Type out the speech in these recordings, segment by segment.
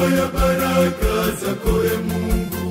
ya baraka zako e Mungu,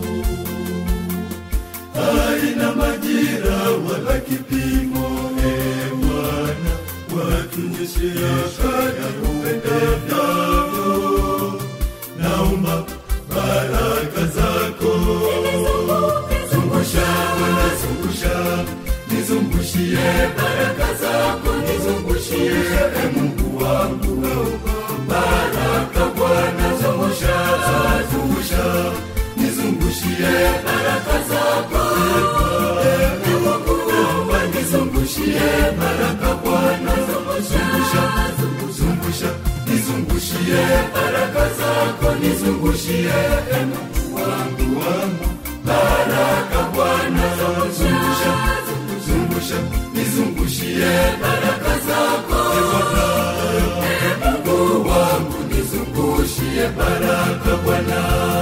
haina majira wala kipimo. E Bwana, watunyeshea kadri upendavyo. Naomba baraka zako zungusha Bwana, zungusha, nizungushie baraka zako, nizungushie e Mungu wangu, baraka Bwana, zungusha, zungusha, nizungushie baraka zako e Mungu, naomba nizungushie baraka Bwana, zungusha, zungusha, nizungushie baraka zako, nizungushie e Mungu wangu wangu baraka Bwana, zungusha, zungusha, nizungushie baraka zako e Mungu wangu, nizungushie baraka Bwana.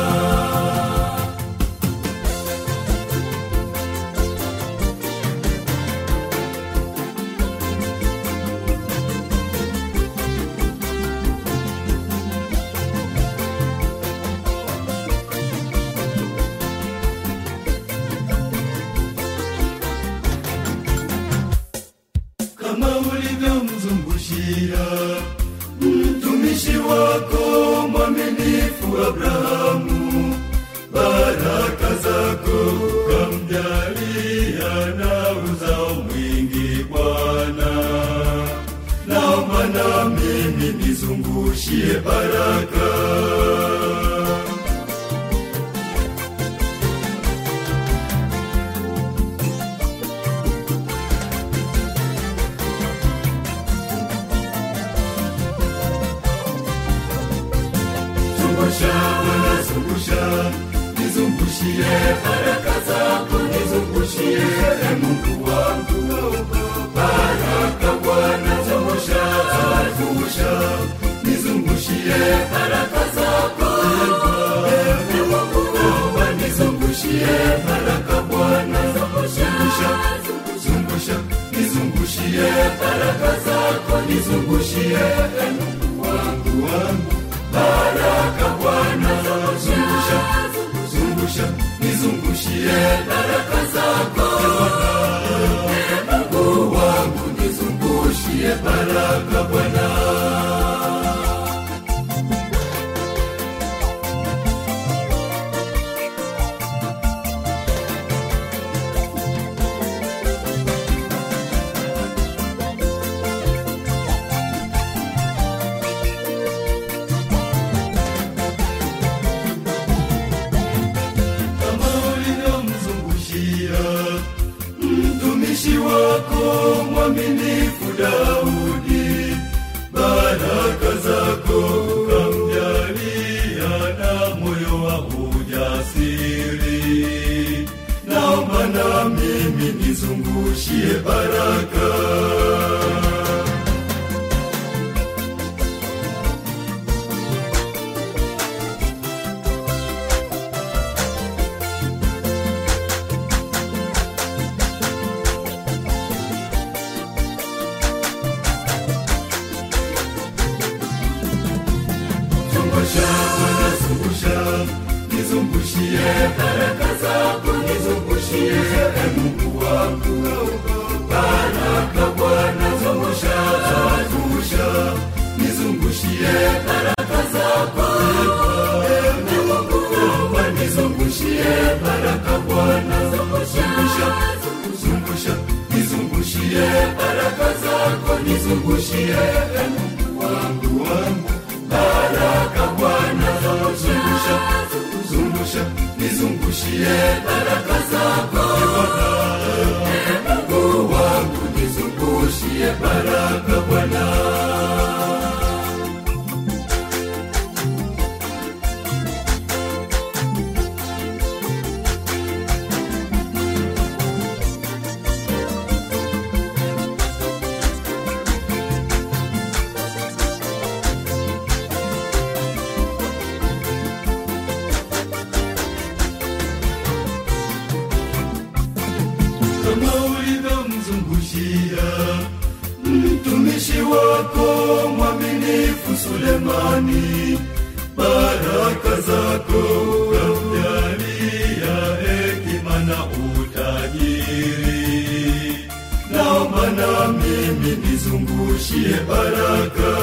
kama ulivyomzungushia mtumishi wako mwaminifu Abrahamu, baraka zako kamjalia na uzao mwingi Bwana. Naomba na mimi nizungushie baraka zungusha Bwana, zungusha, nizungushie baraka zako, nizungushie e Mungu wangu, baraka Bwana, zungusha, zungusha, nizungushie baraka zako e Mungu, naomba nizungushie baraka Bwana, zungusha, zungusha, nizungushie baraka zako, nizungushie e Mungu wangu wangu baraka Bwana, zungusha, zungusha, nizungushie baraka zako e Mungu wangu, nizungushie baraka Bwana. kama ulivyomzungushia mtumishi wako mwaminifu Daudi, baraka zako kamjalia na moyo wa ujasiri. Naomba na mimi nizungushie baraka zungusha Bwana, zungusha, nizungushie baraka zako, nizungushie e Mungu wangu, baraka Bwana, zungusha, zungusha, nizungushie baraka zako e Mungu, naomba nizungushie baraka Bwana, zungusha, zungusha, nizungushie baraka zako, nizungushie e Mungu wangu wangu baraka Bwana, zungusha, zungusha, nizungushie baraka zako e Mungu zako kamjalia hekima na utajiri naomba na mimi nizungushie baraka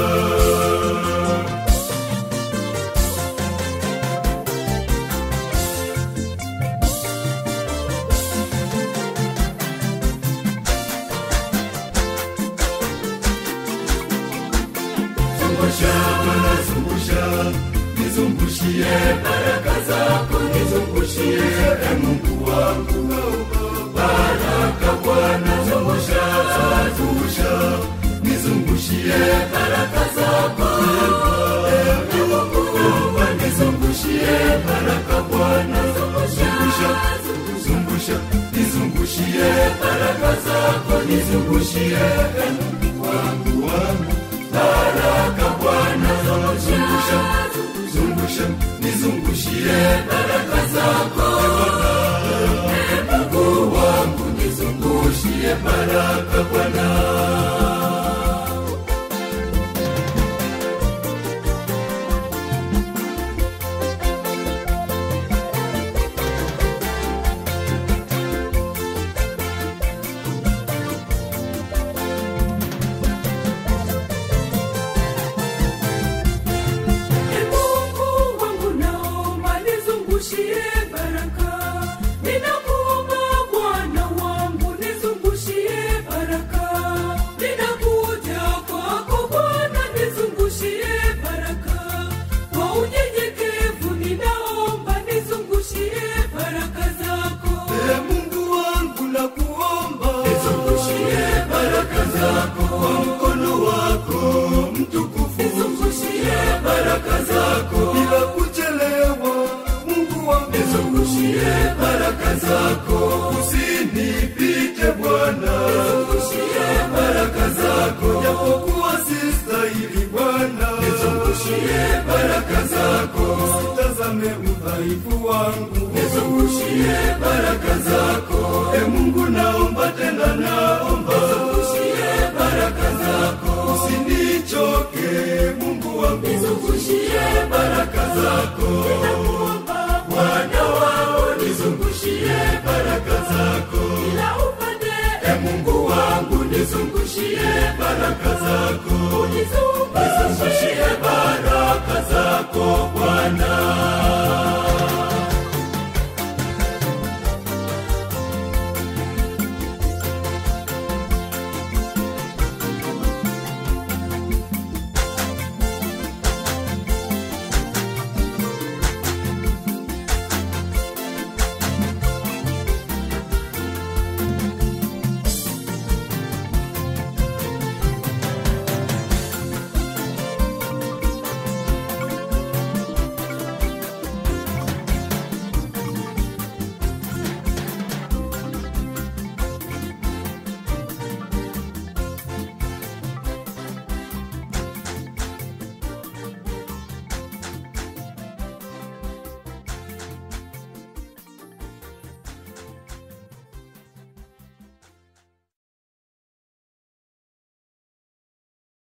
zungusha Bwana zungusha nizungushie baraka zako nizungushie e Mungu wangu baraka Bwana zungusha zungusha nizungushie baraka zako e Mungu wangu nizungushie baraka Bwana zungusha zungusha nizungushie baraka zako nizungushie e Mungu wangu wangu baraka Bwana zungusha zungusha nizungushie baraka zako E Mungu wangu nizungushie baraka Bwana Ee Mungu wangu naomba nizungushie baraka. Ninakuomba Bwana wangu nizungushie baraka. Ninakuja kwako Bwana nizungushie baraka. Kwa unyenyekevu ninaomba nizungushie baraka zako. E Mungu wangu nakuomba nizungushie baraka zako kwa mkono wako mtukufu nizungushie baraka zako bila kuchelewa Mungu wangu nizungushie baraka zako usinipite Bwana nizungushie baraka zako japokuwa sistahili Bwana nizungushie baraka zako usitazame udhaifu wangu nizungushie baraka zako e Mungu naomba tena naomba nizungushie baraka zako usinichoke Mungu wangu nizungushie baraka zako Ninakuomba Bwana wangu nizungushie baraka zako kila upande e Mungu wangu nizungushie baraka zako unizungushie nizungushie baraka